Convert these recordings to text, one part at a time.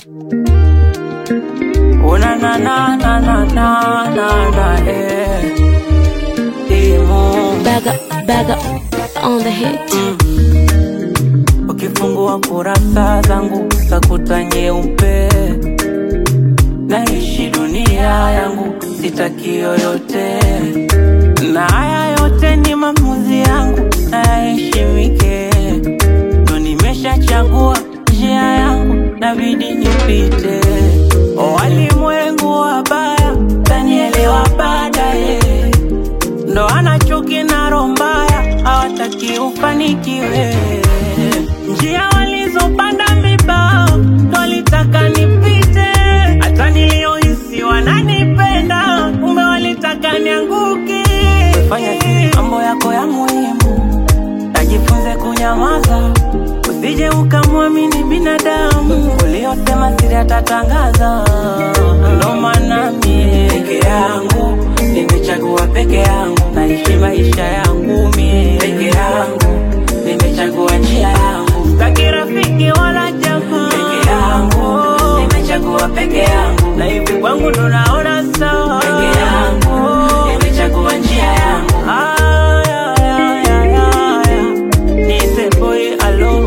Oh na na na na na na na na eh. Imo. Bag up, bag up on the hit. Ukifungua kurasa zangu utakuta nyeupe, naishi dunia yangu, sitaki yoyote, na haya yote ni maamuzi yangu, nayaheshimike. Ndo nimeshachagua njia yangu, nabidi nipite. O walimwengu wabaya, tanielewa baadaye ndo ana chuki na roho mbaya, hawataki ufanikiwe. Njia walizopanda mibao ndo walitaka nipite, hata niliohisi wananipenda, kumbe walitaka nianguke. Fanya siri mambo yako ya muhimu, najifunze kunyamaza, usije ukamwamini binadamu, uliosema siri atatangaza. Ndo maana mie peke yangu nimechagua peke yangu, naishi maisha yangu mie peke yangu, nimechagua njia yangu, sitaki rafiki wala jamaa peke yangu, nimechagua peke yangu, na hivi kwangu ndo naona sawa peke yangu, nimechagua njia yangu. Aya, aya, aya, aya. Niite boy alone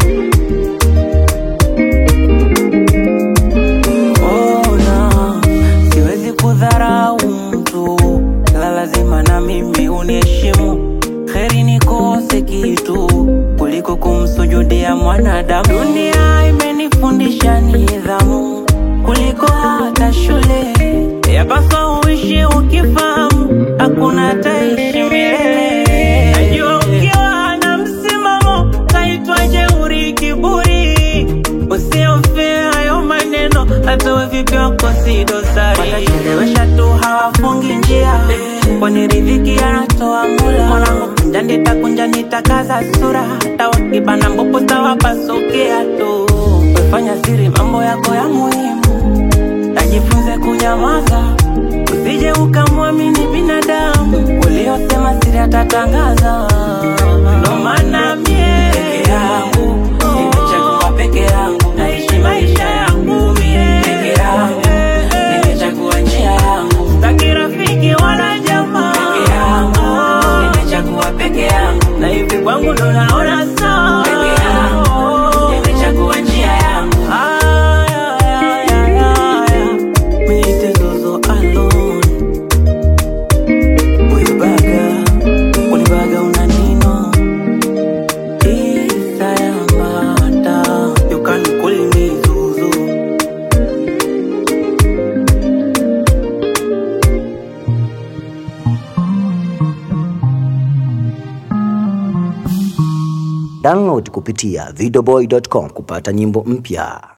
Ona, siwezi kudharau mtu, la lazima na mimi uniheshimu. Heri nikose kitu kuliko kumsujudia mwanadamu. Dunia imenifundisha nidhamu kuliko hata shule. Yapaswa uishi ukifahamu, hakuna ataishi milele. Najua ukiwa na msimamo taitwa jeuri, kiburi Usiofia hayo maneno, hata we vipi wako si dosari. Watachelewesha tu hawafungi njia, kwani riziki anatoa Mola. Mwanangu kunja nitakunja nitakaza sura, hata wakibana mbopo tawapasukia tu. Wefanya siri mambo yako ya muhimu, najifunze kunyamaza, usije ukamwamini binadamu, uliosema siri atatangaza. Ndo maana mie peke yangu nimechagua peke yangu, naishi maisha yangu mie peke yangu, nimechagua njia yangu, sitaki rafiki wala jamaa peke yangu, nimechagua peke yangu, na hivi kwangu ndo naona sawa peke yangu, nimechagua njia yangu. Aya, aya, aya, aya. Niite Zozo alone. Ulibaga, ulibaga una nino Isayamata, you can call me Zuzu. Download kupitia videoboy.com kupata nyimbo mpya.